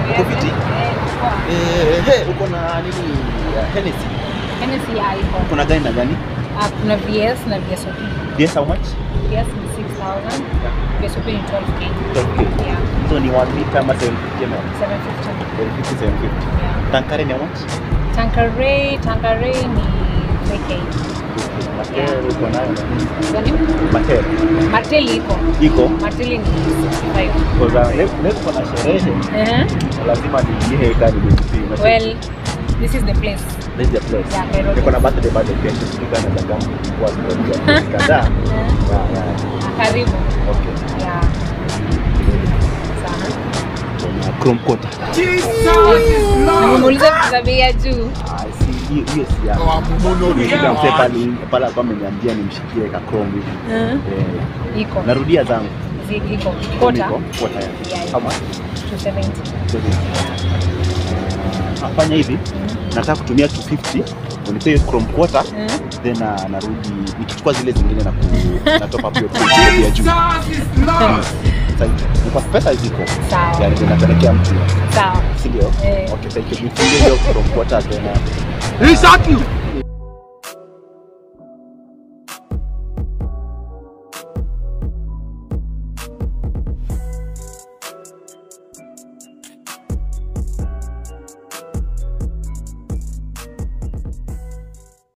Uko fiti? Eh, poa. Eh, he, uko na nini? ya Hennessy. Hennessy ya iko. Kuna gani na gani? Ah, kuna VS na VSOP. Yes, how much? VS ni 6000, VSOP ni 12k. 12K. Yeah, So ni 1 liter ama 750 ml? 750. 750, 750. Yeah. Tankare ni how much? Tanqueray, Tanqueray ni 3k. Matel uko nayo na nini? Gani? Matel. Martel iko. Iko? Martel ni 65. Kwa sababu leo leo tuko na sherehe. Eh. Lazima niingie kadi ni Well, this is the place. This is the place. Yeah, Nairobi. Niko na birthday birthday kesho. Sika na daga kwa sababu kadhaa. Eh. Yeah, yeah. Karibu. Okay. Yeah. Sana. Kuna Chrome quarter. Na umeuliza vitu za bei ya juu. Ah, si hiyo hiyo si yangu. Nimekuja mzee pale pale alikuwa ameniambia nimshikie ka Chrome hivi. Eh. Eh, Iko. narudia zangu. Zi- Iko. Kota. Niko, Quarter. Yeah, yeah. yeah. How much? 270. Afanya hivi. Nataka kutumia 250 unipe hiyo Chrome quarter Eh. then uh, narudi nikichukua zile zingine na ku na top up hiyo bei ya juu. Sasa ni kwa pesa ziko. Sawa. Yani tunapelekea mtu. Sawa. Si ndio? Eh. Okay, thank you. Nifungie hiyo Chrome quarter tena. He shot you.